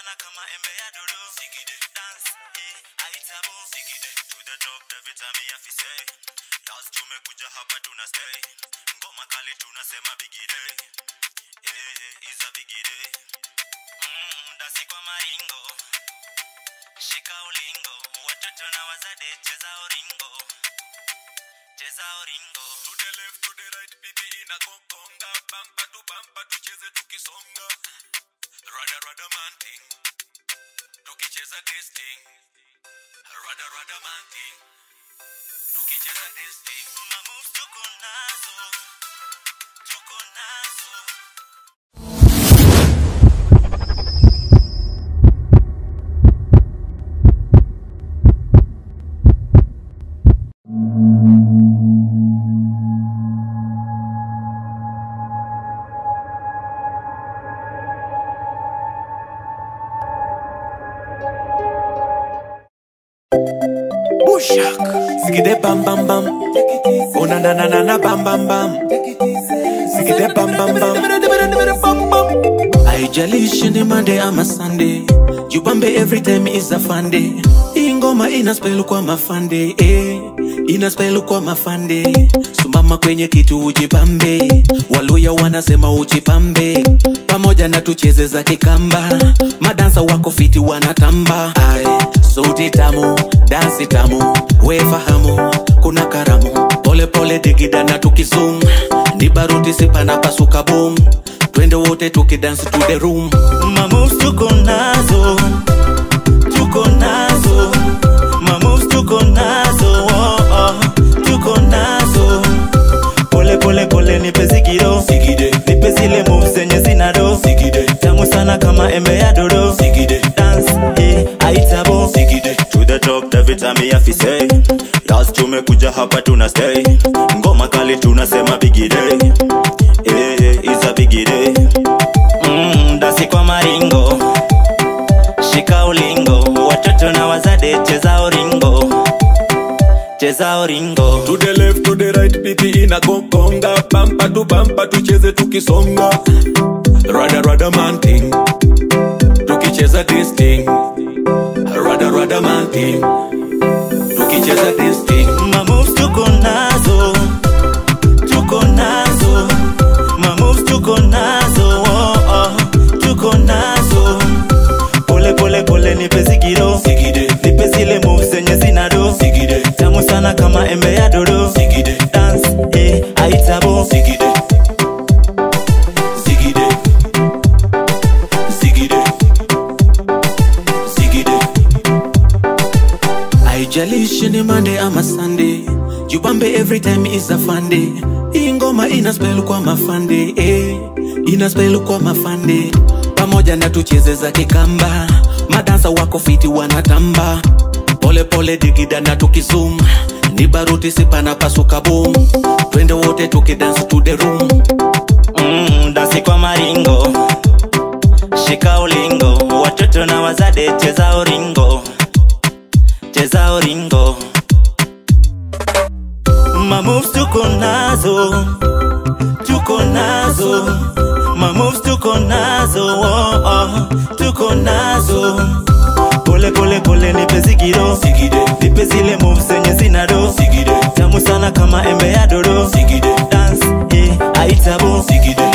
sana kama embe ya dodo Sigide dance eh aitabo Sigide to the top David Tami afise Last tumekuja hapa tuna stay Ngoma kali tunasema bigide Eh eh is a bigide Mm dasi kwa maringo Shika ulingo Watoto na wazade cheza oringo Cheza oringo To the left, to the right, biti inagongonga bamba tu bamba tucheze tukisonga rada rada man thing tukicheza this thing rada rada man thing tukicheza this thing Mamoves tuko nazo Tuko nazo bushak sigide bam bam bam oh na na na na na bam bam bam sigide bam bam bam haijalishi ni Monday ama Sunday, jubambe every time is a fun day. Hii ngoma ina spell kwa mafande eh, ina spell kwa mafande. Sumama kwenye kitu ujibambe, waluya wanasema ujipambe, pamoja na tucheze za kikamba, madansa wako fiti wanatamba. Ai, sauti tamu, dansi tamu, we fahamu, kuna karamu, pole pole digida na tukizum, ni baruti sipana pasuka boom twende wote tukidance to the room Mamoves tuko nazo Tuko nazo Mamoves tuko nazo oh, oh. Tuko nazo Pole pole pole nipe zigiro Sigide. Nipe zile moves zenye zina do Sigide. Tamu sana kama embe ya dodo Sigide. Dance eh aitabo Sigide. To the top David Tami afise Last tumekuja hapa tuna stay Ngoma kali tunasema bigide Eh eh is a bigide mm, Dasi kwa maringo Shika ulingo Watoto na wazade cheza oringo Cheza oringo to the left to the right biti inagongonga bamba tu bamba tucheze tukisonga rada rada man thing tukicheza this thing rada rada man thing tukicheza this thing Mamoves tuko nazo Tuko nazo Mamoves tuko nazo oh, oh. Tuko nazo Pole pole pole nipe zigiro Sigide. Nipe zile moves zenye zina do Sigide. Tamu sana kama embe ya dodo Sigide. Dance eh aitabo Sigide. Sigide. Sigide. Sigide. haijalishi ni Monday ama Sunday, jubambe every time is a fun day. Hii ngoma ina spell kwa mafande eh, ina spell kwa mafande, pamoja na tucheze za kikamba, madansa wako fiti wanatamba, pole pole digida na tukizum, ni baruti sipana pasuka boom, twende wote tukidance to the room. mm, Dasi kwa maringo Shika ulingo Watoto na wazade cheza oringo Cheza oringo Mamoves tuko nazo Tuko nazo Mamoves tuko nazo oh, oh. Tuko nazo Pole pole pole nipe zigiro Sigide. Nipe zile moves zenye zina do Sigide. Tamu sana kama embe ya dodo Sigide. Dance eh aitabo Sigide.